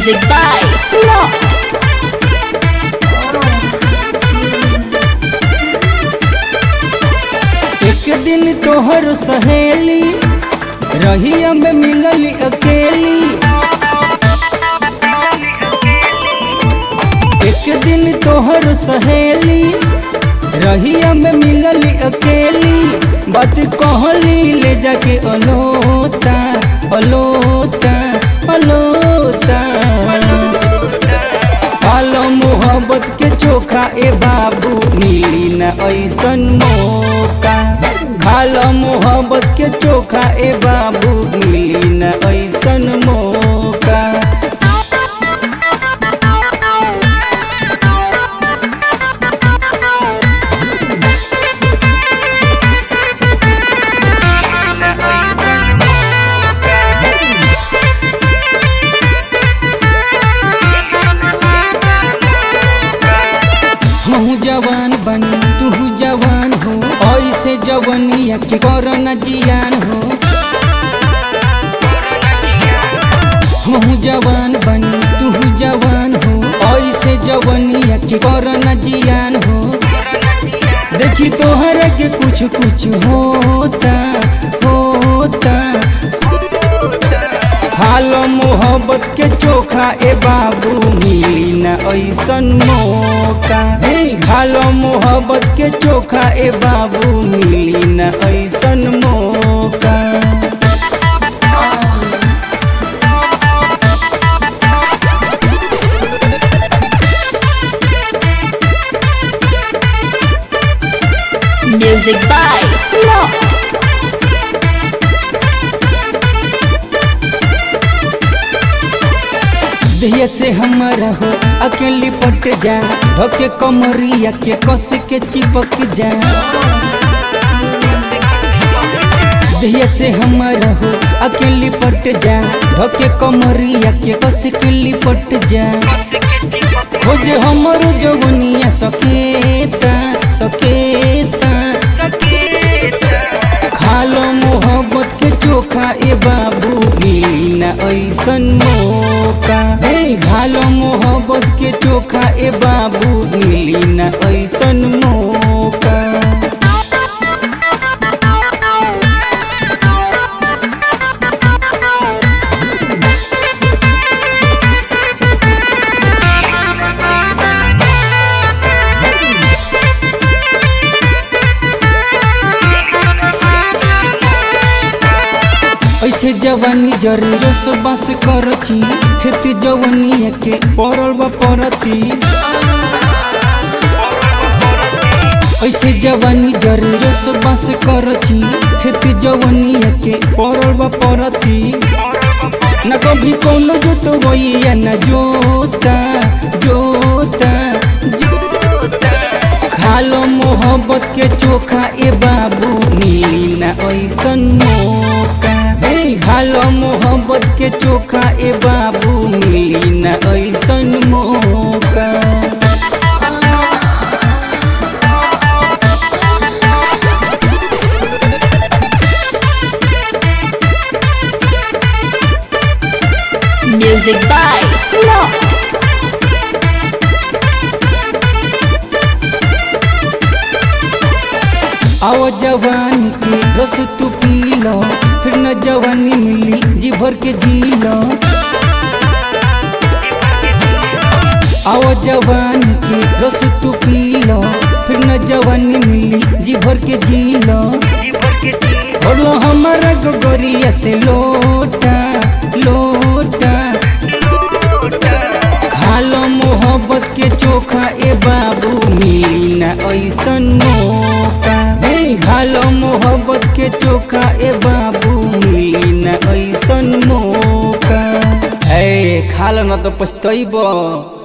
Music by Lot. एक दिन तोहर सहेली रहिया में मिलली अकेली एक दिन तोहर सहेली रहिया में मिलली अकेली बात कहली ले जाके अलोता अलोता अलोता आलो मोहब्बत के चोखा ए बाबू मिली न ऐसन मौका खालो मोहब्बत के चोखा ए बाबू मिली न ऐसन मौका हमहू जवान बनी तू जवान हो ऐसे जवनिया के करना जियान हो हमहू जवान बनी तू जवान हो ऐसे जवनिया के करना जियान हो देखी तोहरा के कुछ कुछ होता होता हालो मोहब्बत के चोखा ए बाबू मिली न ऐसन मौका हे हालो मोहब्बत के चोखा ए बाबू मिली न ऐसन मौका Music by Lot. देह से हमारा हो अकेली पट जा धोके कमरिया के कस के चिपक जा देह से हमारा हो अकेली पट जा धोके कमरिया के कस के लिपट जा खोज हमरो जवनिया सकेता सकेता खालो मोहब्बत के चोखा ए बाबू मिली न ऐसन मौका हे खालो मोहब्बत के चोखा ए बाबू मिली न ऐसन मौका ऐसे जवानी जरे जोश बस करची खेती जवानी के पड़ल बा परती ऐसे जवानी जरे जोश बस करची खेती जवानी के पड़ल बा परती न कभी कोनो जोत वैया न जोता जोता जोता खालो मोहब्बत के चोखा ए बाबू मिली न ऐसन मौका हे खालो मोहब्बत के चोखा ए बाबू मिली न ऐसन मौका Music by Lot. आओ जवानी के रस तू पी लो फिर न जवानी मिली जी भर के जी लो आओ जवानी के रस तू पी लो फिर न जवानी मिली जी भर के जी लो बोलो हमारा गोगरिया से लोटा लोटा खालो मोहब्बत के चोखा ए बाबू मिली न ऐसन मौका हे खालो मोहब्बत के चोखा ए बाबू मिली न ऐसन मौका ए खालो न तो पछतैब